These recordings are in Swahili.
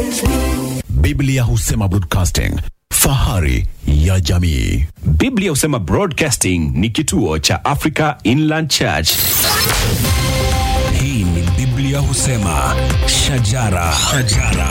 Biblia husema broadcasting, fahari ya jamii. Biblia husema Broadcasting ni kituo cha Africa Inland Church. Hii ni Biblia husema shajara, shajara.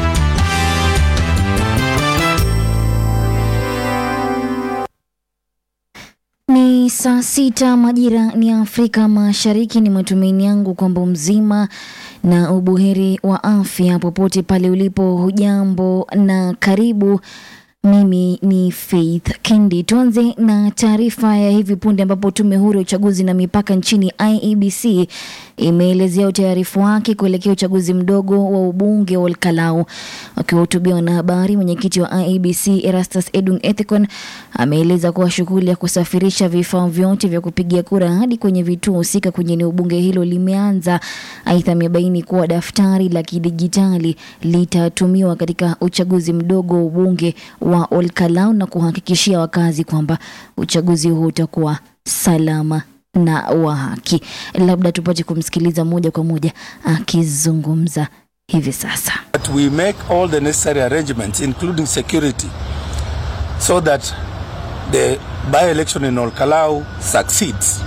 Ni saa sita majira ni Afrika Mashariki. Ni matumaini yangu kwamba mzima na ubuheri wa afya popote pale ulipo. Hujambo na karibu. Mimi ni Faith Kendi. Tuanze na taarifa ya hivi punde ambapo tume huru ya uchaguzi na mipaka nchini IEBC imeelezea utayarifu wake kuelekea uchaguzi mdogo wa ubunge wa Olkalau. Akiwahutubia wanahabari, mwenyekiti wa IEBC Erastus Edung Ethicon ameeleza kuwa shughuli ya kusafirisha vifaa vyote vya kupigia kura hadi kwenye vituo husika kwenye eneo bunge hilo limeanza. Aidha, amebaini kuwa daftari la kidijitali litatumiwa katika uchaguzi mdogo wa ubunge wa Olkalau na kuhakikishia wakazi kwamba uchaguzi huo utakuwa salama na wa haki. Labda tupate kumsikiliza moja kwa moja akizungumza hivi sasa. that we make all the necessary arrangements, including security, so that the by-election in Olkalau succeeds.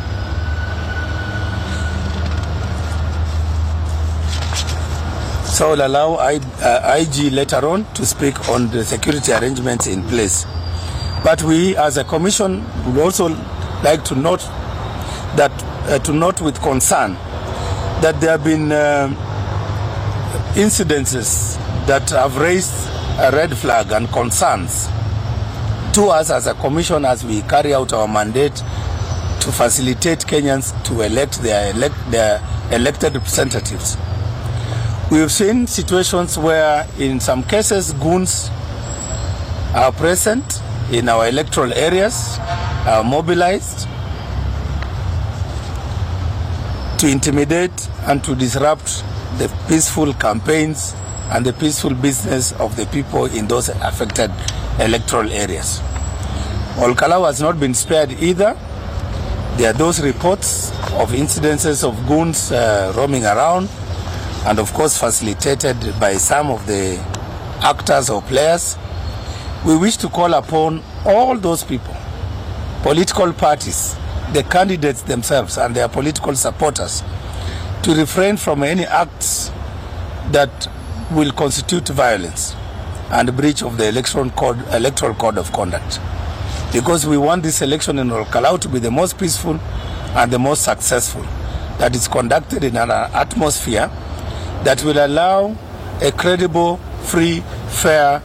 So I'll allow I, uh, IG later on to speak on the security arrangements in place. But we, as a commission, would also like to note that uh, to note with concern that there have been. Uh, incidences that have raised a red flag and concerns to us as a commission as we carry out our mandate to facilitate Kenyans to elect their, elect, their elected representatives. We've seen situations where, in some cases, goons are present in our electoral areas, are mobilized to intimidate and to disrupt the peaceful campaigns and the peaceful business of the people in those affected electoral areas. Olkalau has not been spared either. There are those reports of incidences of goons uh, roaming around and of course facilitated by some of the actors or players. We wish to call upon all those people, political parties, the candidates themselves and their political supporters to refrain from any acts that will constitute violence and breach of the election code, electoral code of conduct. Because we want this election in Olkalau to be the most peaceful and the most successful, that is conducted in an atmosphere that will allow a credible, free, fair,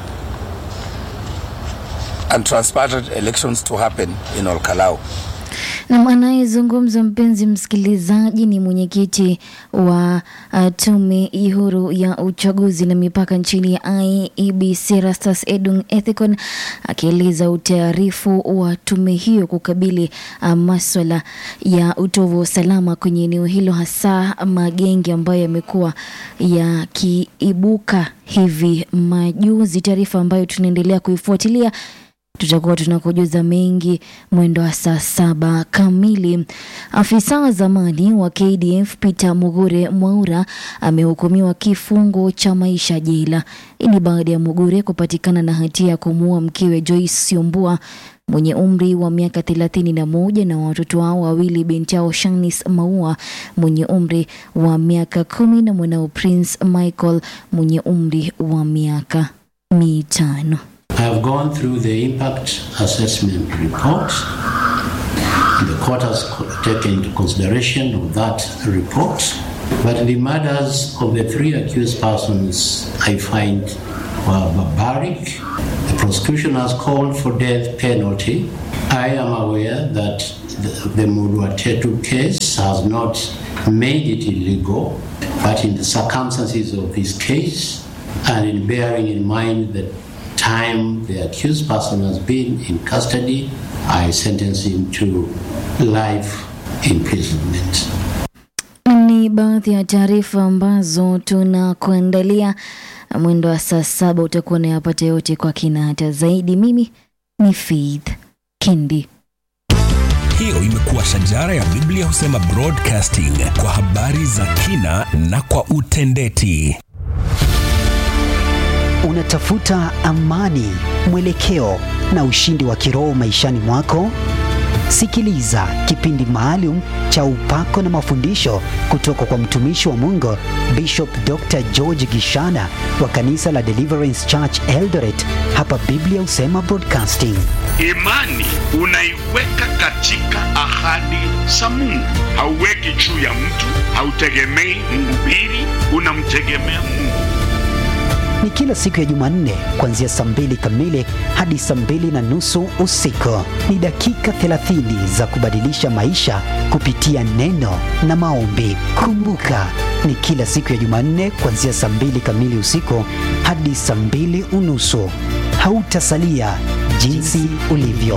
and transparent elections to happen in Olkalau. Na anayezungumza mpenzi msikilizaji, ni mwenyekiti wa uh, tume huru ya uchaguzi na mipaka nchini ya IEBC Erastus Edung Ethicon akieleza utayarifu wa tume hiyo kukabili uh, maswala ya utovu wa usalama kwenye eneo hilo, hasa magenge ambayo yamekuwa yakiibuka hivi majuzi, taarifa ambayo tunaendelea kuifuatilia tutakuwa tunakujuza mengi mwendo wa saa saba kamili. Afisa wa zamani wa KDF Peter Mugure Mwaura amehukumiwa kifungo cha maisha jela. Hii ni baada ya Mugure kupatikana na hatia ya kumuua mkewe Joyce Siombua mwenye umri wa miaka thelathini na moja na watoto wao wawili, binti yao Shanice Maua mwenye umri wa miaka kumi na mwanao Prince Michael mwenye umri wa miaka mitano. I have gone through the impact assessment report. The court has co- taken into consideration of that report. But the murders of the three accused persons I find were barbaric. The prosecution has called for death penalty. I am aware that the, the Mudwatetu case has not made it illegal, but in the circumstances of this case, and in bearing in mind the time the accused person has been in custody, I sentence him to life imprisonment. Ni baadhi ya taarifa ambazo tunakuandalia mwendo wa saa saba. Utakuwa unayapata yote kwa kina hata zaidi. Mimi ni Faith Kendi. Hiyo imekuwa shajara ya Biblia husema broadcasting kwa habari za kina na kwa utendeti. Unatafuta amani, mwelekeo na ushindi wa kiroho maishani mwako? Sikiliza kipindi maalum cha upako na mafundisho kutoka kwa mtumishi wa Mungu Bishop Dr. George Gishana wa kanisa la Deliverance Church Eldoret hapa Biblia Usema Broadcasting. Imani unaiweka katika ahadi za Mungu, hauweki juu ya mtu, hautegemei mhubiri, unamtegemea Mungu. Ni kila siku ya Jumanne kuanzia saa mbili kamili hadi saa mbili na nusu usiku. Ni dakika 30 za kubadilisha maisha kupitia neno na maombi. Kumbuka, ni kila siku ya Jumanne kuanzia saa mbili kamili usiku hadi saa mbili unusu. Hautasalia jinsi ulivyo.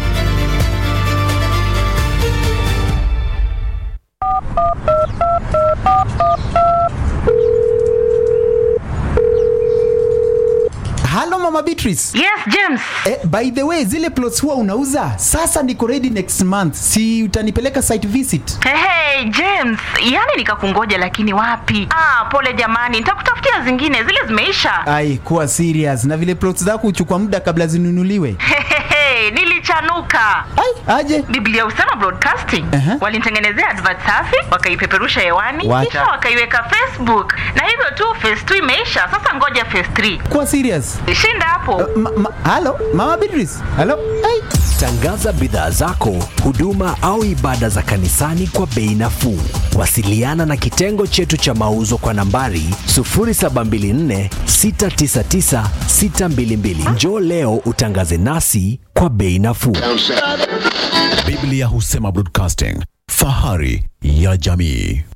Halo Mama Beatrice. Yes, James. Eh, by the way, zile plots huwa unauza? Sasa niko ready next month. Si utanipeleka site visit? Hey, hey, James, yani nikakungoja lakini wapi? Ah, pole jamani, nitakutafutia zingine, zile zimeisha. Ai, kuwa serious. Na vile plots zako huchukua muda kabla zinunuliwe. Hehehe, nilichanuka. Ai, aje? Biblia Usema Broadcasting Aha. walinitengenezea advert safi, wakaipeperusha hewani, Wacha. kisha wakaiweka Facebook, na hivyo tu phase 2 imeisha. Sasa ngoja phase 3. Kuwa serious. Shinda hapo. Ma, ma, halo Mama Beatrice. Halo. Ai. Tangaza bidhaa zako, huduma au ibada za kanisani kwa bei nafuu. Wasiliana na kitengo chetu cha mauzo kwa nambari 0724 699 622. Njoo leo utangaze nasi kwa bei nafuu. Biblia Husema Broadcasting, fahari ya jamii.